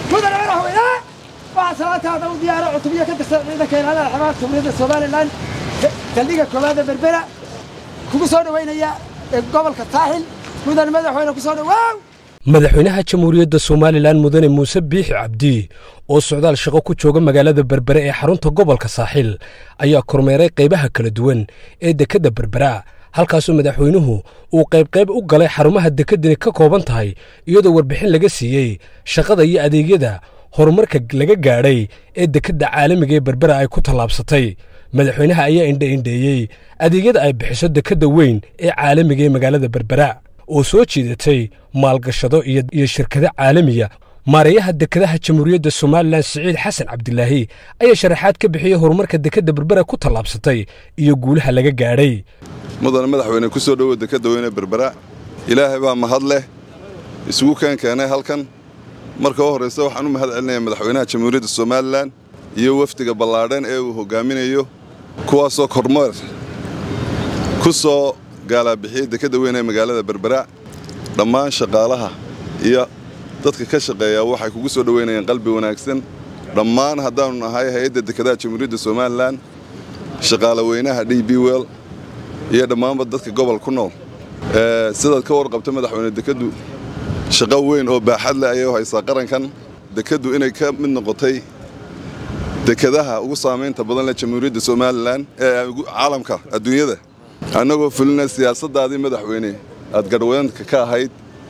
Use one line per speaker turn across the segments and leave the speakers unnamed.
mudane madaxweyne waxaa salaataada u diyaara cutubyo ka tirsan ciidanka ilaalada xamaarka jumhuuriyadda somalilan saldhigga koowaada berbera kugu soo dhoweynaya ee gobolka saaxil mudane madaxweyne ku soo dhowaaw
madaxweynaha jamhuuriyadda somalilan mudane muuse biixi cabdi oo socdaal shaqo ku jooga magaalada berbere ee xarunta gobolka saaxil ayaa kormeeray qaybaha kala duwan ee dekedda berbera halkaasoo madaxweynuhu uu qaybqayb u galay xarumaha dekeddani ka kooban tahay iyadoo warbixin laga siiyey shaqada iyo adeegyada horumarka laga gaadhay ee dekedda caalamiga ee berbera ay ku tallaabsatay madaxweynaha ayaa indha-indheeyey adeegyada ay bixiso dekedda weyn ee caalamiga ee magaalada berbera oo soo jiidatay maalgashado iyo shirkado caalamiya maareeyaha dekedaha jamhuuriyadda somalilan siciid xasan cabdilaahi ayaa sharaxaad ka bixiyey horumarka dekedda berbera ku tallaabsatay iyo guulaha laga gaadhay
mudane madaxweyne ku soo dhowow dekedda weyne berbera ilaahay baa mahad leh isugu keen keenay halkan marka u horraysa waxaan u mahad celinayaa madaxweynaha jamhuuriyadda somalilan iyo wafdiga ballaadhan ee uu hogaaminayo kuwaasoo kormeer ku soo gaalaabixiyey dekedda weyn ee magaalada berbera dhammaan shaqaalaha iyo dadka ka shaqeeya waxay kugu soo dhoweynayaan qalbi wanaagsan dhammaan haddaannu nahay hay-adda dekedaha jamhuuriyadda somalilan shaqaale weynaha d b wel iyo dhammaanba dadka gobol ku nool sidaad ka warqabta madaxweyne dekeddu shaqo weyn oo baaxad leh ayay u haysaa qarankan dekeddu inay ka mid noqotay dekedaha ugu saamaynta badan leh jamhuuriyadda somalilan ee caalamka adduunyada annagoo fulina siyaasaddaadii madaxweyne aad garhweynka ka ahayd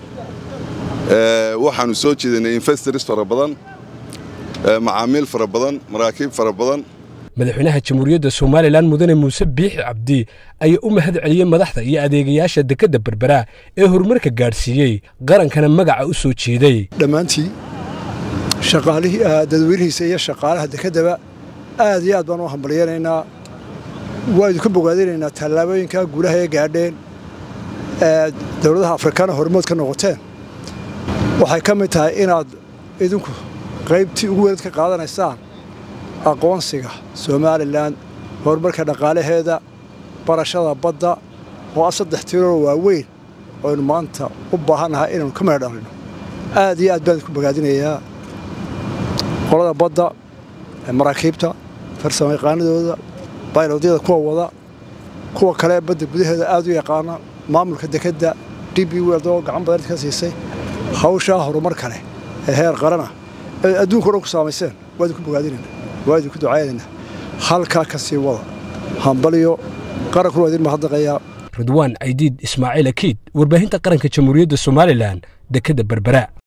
waxaannu soo jeedinay investors fara badan macaamiil fara badan maraakiib fara badan
madaxweynaha jamhuuriyadda somalilan mudane muuse biixi cabdi ayaa u mahad celiyey madaxda iyo adeegayaasha dekedda berbera ee horumarka gaadhsiiyey qarankana magaca u soo jeeday
dhammaantii dadweynihiisa iyo shaqaalaha dekeddaba aad iyo aad baan u hambalyaynaynaa waa idinku bogaadinaynaa tallaabooyinka guulaha ee gaadheen ee dowladaha afrikana hormood ka noqoteen waxay ka mid tahay inaad idinku qaybtii ugu weynad ka qaadanaysaan aqoonsiga somalilan horumarka dhaqaalaheeda barashada badda oo ah saddex tiiroo waaweyn oynu maanta u baahannahay inaynu ka meel dhalino aad iyo aad baan idinku bogaadinayaa qolada badda maraakiibta farsamo yaqaanadooda baylodyada kuwa wada kuwa kale badda gudaheeda aad u yaqaana maamulka dekedda d b weld oo gacan badan ka siisay hawshaa horumar kale ee heer qarana ee adduunka o dhan ku saamayseen waa idinku bogaadinayna waa idinku ducaynayna halkaa ka sii wada hambaliyo qarankuna waa idin mahadnaqayaa
ridwaan caydiid ismaaciil akiid warbaahinta qaranka jamhuuriyadda somalilan dekedda berbera